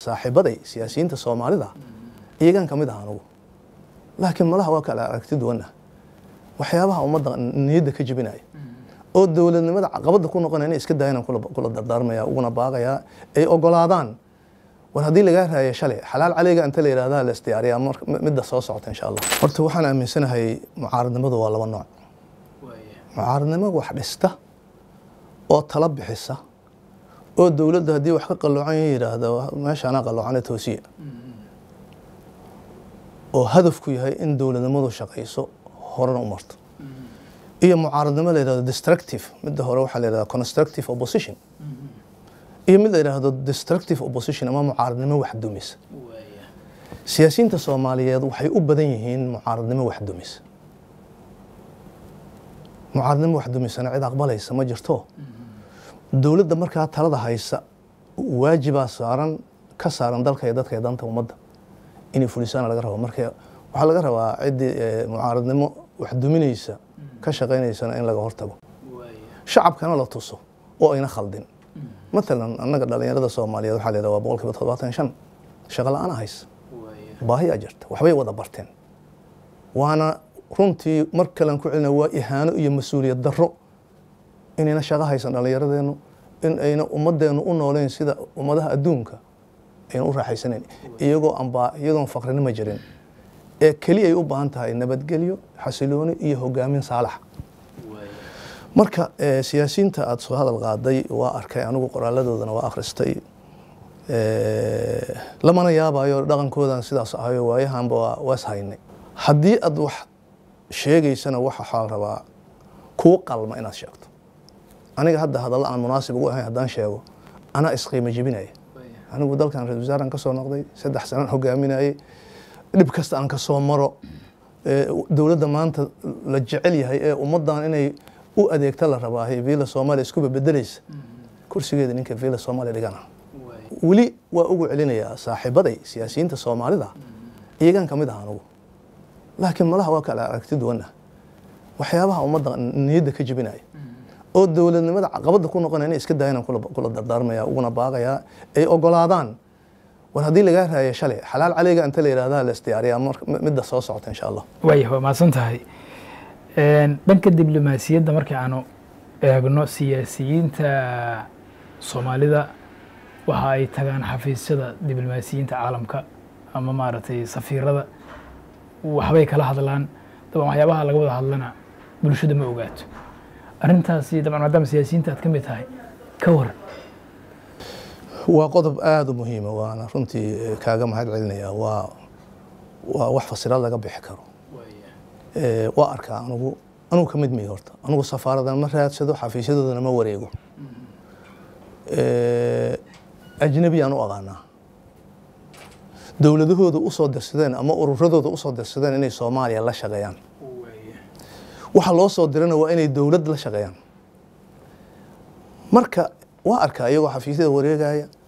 saaxiibaday siyaasiyiinta soomaalida iyagan ka mid ah anugu laakiin malaha waa kala aragti duwanah waxyaabaha ummadda niyadda ka jebinaya oo dowladnimada caqabadda ku noqonaya inay iska daayaan kula dardaarmaya uguna baaqayaa ay ogolaadaan war haddii lagaa raaya shalay xalaal caleyga inta la yidhahda la isdiyaariyaa midda soo socota insha allah horta waxaan aaminsanahay mucaaradnimadu waa laba nooc mucaaradnimo wax dhista oo tala bixisa oo dowladda haddii wax ka qalloocan yidhaahdo meeshaanaa qalloocane toosiya oo hadafku yahay in dowladnimadu shaqayso horena u marto iyo mucaaradnimo la yidhahdo destructive midda hore waxaa la yidhahda constructive opposition iyo mid la yidhaahdo destructive opposition ama mucaaradnimo wax dumisa siyaasiyiinta soomaaliyeed waxay u badan yihiin mucaaradnimo wax dumisa mucaaradnimo wax dumisana cid aqbalaysa ma jirto dowladda markaa talada haysa waajibaa saaran ka saaran dalka iyo dadka iyo danta ummadda inay fulisaana laga rabo marka waxaa laga rabaa ciddii mucaaradnimo wax duminaysa ka shaqaynaysana in laga hortago shacabkana la tuso oo ayna khaldin matalan annaga dhalinyarada soomaaliyeed waxaa la yidhaha waa boqol kiiba todobaatan shan shaqa la-aan haysa baahiyaa jirta waxbay wada barteen waana runtii mar kalean ku celina waa ihaano iyo mas-uuliyad darro inayna shaqo haysan dhallinyaradeennu in ayna ummadeennu u nooleyn sida ummadaha adduunka ayna u raaxaysanayn iyagoo ambaa iyadoon faqrinimo jirin ee keli ay u baahan tahay nabadgelyo xasilooni iyo hogaamin saalax marka siyaasiyiinta aada soo hadal qaaday waa arkay anigu qoraaladoodana waa akhristay lamana yaabayo dhaqankoodan sidaas ahayo waayahanba waas haynay haddii aad wax sheegaysana wax waxaa la rabaa kuu qalma inaad sheegto aniga hadda hadalla aan munaasib ugu ahayn haddaan sheego anaa isqiimo jebinaya anigu dalkan ra-isul wasaaran ka soo noqday saddex sanaan hogaaminayay dhib kasta aan ka soo maro dowladda maanta la jecel yahay ee ummaddan inay u adeegta la rabaahay villa soomaaliya iskuba bedelaysa kursigeeda ninka villa soomaaliya dhigana weli waa ugu celinayaa saaxiibaday siyaasiyiinta soomaalida iyagan ka mid ah anugu laakiin malaha waa kala aragti duwanah waxyaabaha ummadda niyadda ka jebinaya oo dowladnimada caqabadda ku noqonaya inay iska daayaan kula dardaarmaya uguna baaqayaa ay ogolaadaan war haddii lagaa raaya shalay xalaal caleyga inta la yidhahda la isdiyaariyaa midda soo socota insha allah waaya waa mahadsan tahay dhanka diblomaasiyadda markii aanu eegno siyaasiyiinta soomaalida waxa ay tagaan xafiisyada diblomaasiyiinta caalamka ama maaragtay safiirada waxbay kala hadlaan daban waxyaabaha laga wada hadlana bulshada ma ogaato arrintaasi daban maadaama siyaasiyiinta aad ka mid tahay ka waran waa qodob aada u muhiima waana runtii kaaga mahad celinaya waa waa wax fasiraad laga bixi karo waa arkaa anugu anugu ka mid mihi horta anugu safaaradan ma raadsado xafiisyadoodana ma wareego ajnabiyaan u aqaanaa dowladahooda usoo dirsadeen ama ururadooda usoo dirsadeen inay soomaaliya la shaqeeyaan waxa loo soo dirana waa inay dowlad la shaqeeyaan marka waa arkaa iyagoo xafiisyada wareegaya